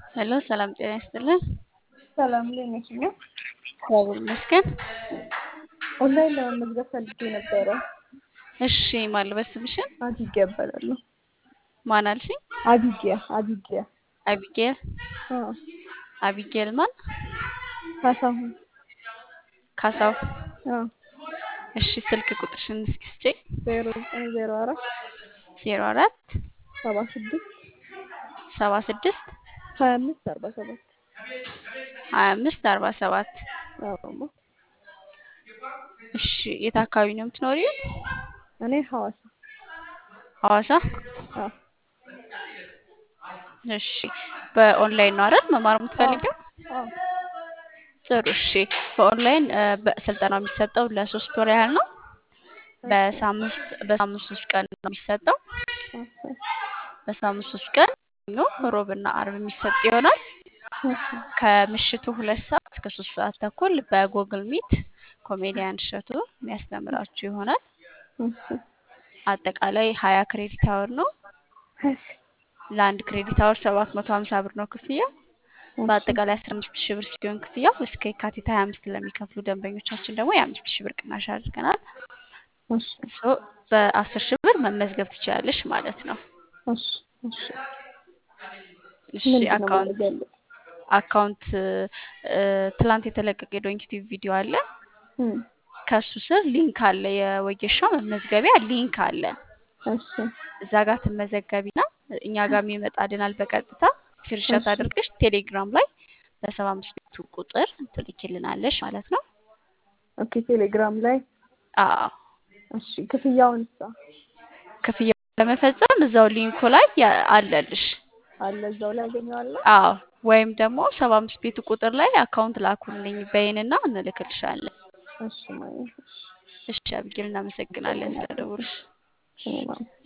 ሄሎ ሰላም ጤና ይስጥልን። ሰላም እንዴት ነሽ? ነው እግዚአብሔር ይመስገን። ኦንላይን ለመመዝገብ ፈልጌ ነበረ። እሺ ማን ልበል ስምሽን? አቢጊያ እባላለሁ። ማን አልሽኝ? አቢጊያ አቢጊያ አቢጌል አዎ አቢጌል ማን? ካሳሁን ካሳው። አዎ እሺ ስልክ ቁጥርሽን እስኪ ስጪኝ። ዜሮ ዘጠኝ ዜሮ አራት ዜሮ አራት ሰባ ስድስት ሰባ ስድስት ሀያ አምስት አርባ ሰባት ሀያ አምስት አርባ ሰባት አዎ እሺ የት አካባቢ ነው የምትኖሪው? እኔ ሐዋሳ ሐዋሳ። አዎ እሺ በኦንላይን ነው አይደል መማር የምትፈልጊው? አዎ ጥሩ እሺ። በኦንላይን እ በስልጠናው የሚሰጠው ለሶስት ወር ያህል ነው። በሳምንት በሳምንት ሶስት ቀን ነው የሚሰጠው። እሺ በሳምንት ሶስት ቀን ሰኞ፣ ሮብና አርብ የሚሰጥ ይሆናል። እሺ ከምሽቱ ሁለት ሰዓት እስከ ሶስት ሰዓት ተኩል በጉግል ሚት ኮሜዲያን እሸቱ የሚያስተምራችሁ ይሆናል። እሺ አጠቃላይ ሀያ ክሬዲት አወር ነው። እሺ ለአንድ ክሬዲት አወር ሰባት መቶ ሀምሳ ብር ነው ክፍያው። በአጠቃላይ አስራ አምስት ሺህ ብር ሲሆን ክፍያው እስከ የካቲት ሀያ አምስት ለሚከፍሉ ደንበኞቻችን ደግሞ የአምስት ሺህ ብር ቅናሽ አድርገናል። እሺ ሶ በአስር ሺህ ብር መመዝገብ ትችላለሽ ማለት ነው። እሺ እሺ እሺ ምንድን ነው አካውንት ማድረግ ያለብኝ? አካውንት እ ትላንት የተለቀቀ የዶንኪቲቭ ቪዲዮ አለ። እም ከሱ ስር ሊንክ አለ፣ የወጌሻ መመዝገቢያ ሊንክ አለ። እሺ እዛ ጋር ትመዘገቢና እኛ ጋር ይመጣልናል በቀጥታ ስክሪንሾት እሺ አድርገሽ ቴሌግራም ላይ በሰባ አምስት ቤቱ ቁጥር ትልኪልናለሽ ማለት ነው። ኦኬ ቴሌግራም ላይ አዎ እሺ ክፍያውን ሳ ክፍያ ለመፈጸም እዛው ሊንኩ ላይ ያ- አለልሽ። አለ እዛው ላይ አገኘዋለሁ። አዎ ወይም ደግሞ ሰባ አምስት ቤቱ ቁጥር ላይ አካውንት ላኩልኝ በይንና እንልክልሻለን። እሺ ማለት እሺ አብጌል እናመሰግናለን ስለደውልሽ። እኔ ማለት